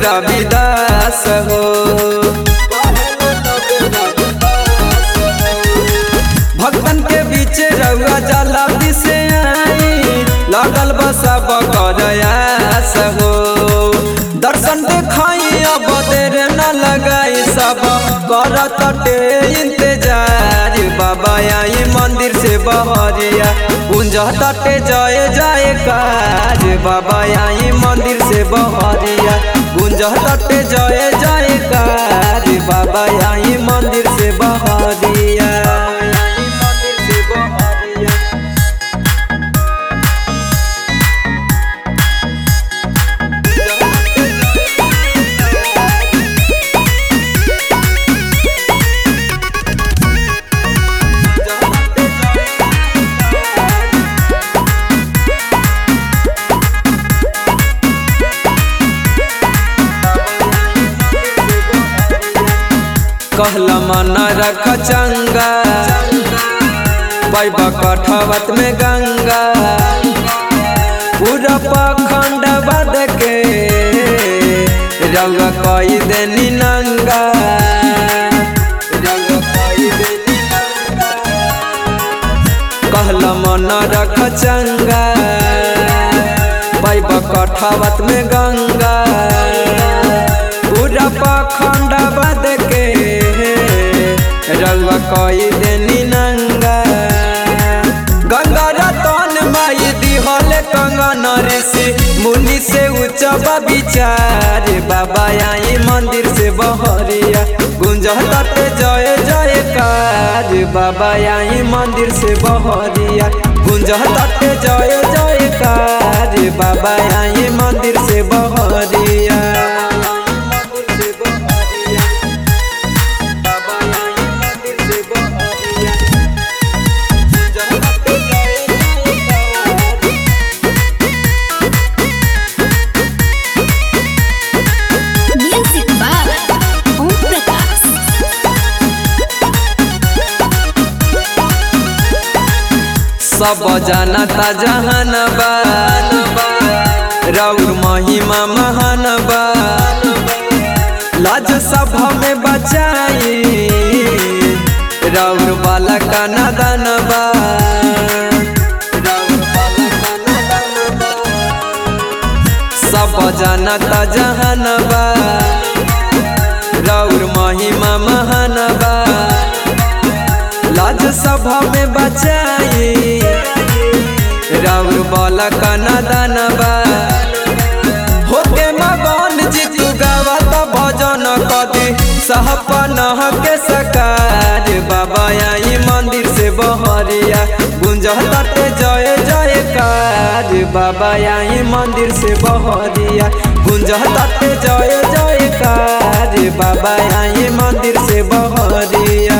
रविदास हो भक्तन के बीच रउआ जला से आई लगल बसा बकरयास हो दर्शन देखाई अब देर न लगाई सब करत टे इंतजार बाबा आई मंदिर से बहरिया कुंज तटे जय जय काज बाबा आई मंदिर से बहरिया कुंज तटे जय जय काज बाबा आई मंदिर से बहरिया मंदिर से बहरिया कहला मन रख चंगा पैबा कठवत में गंगा पूरा पखंड बद के रंग कई देनी नंगा रंग कई देनी नंगा कहला मन रख चंगा पैबा कठवत में गंगा पूरा पखंड बद के रंग कई देनी नंगा गंगा रतन माई दिहल कंगन ऋषि मुनि से उच्च विचार बाबा आई मंदिर से बहरिया गुंज तटे जय जय काज बाबा आई मंदिर से बहरिया गुंज तटे जय जय काज बाबा आई मंदिर से बहरिया Music by Om Prakash. सब जानता जहान बा रौर महिमा महान बा लाज सभा में बचाई रौर वाला का नदन बा रौर वाला का नदन बा। सब जानता जहान बा रौर महिमा महान बा लाज सभा में बचाई राउर बाला का नादान बा होके मगन जीतू गावत भजन कदी सहपन के सकार बाबा आई मंदिर से बहरिया गुंज तटे जय जय काज बाबा आई मंदिर से बहरिया गुंज तटे जय जय काज बाबा आई मंदिर से बहरिया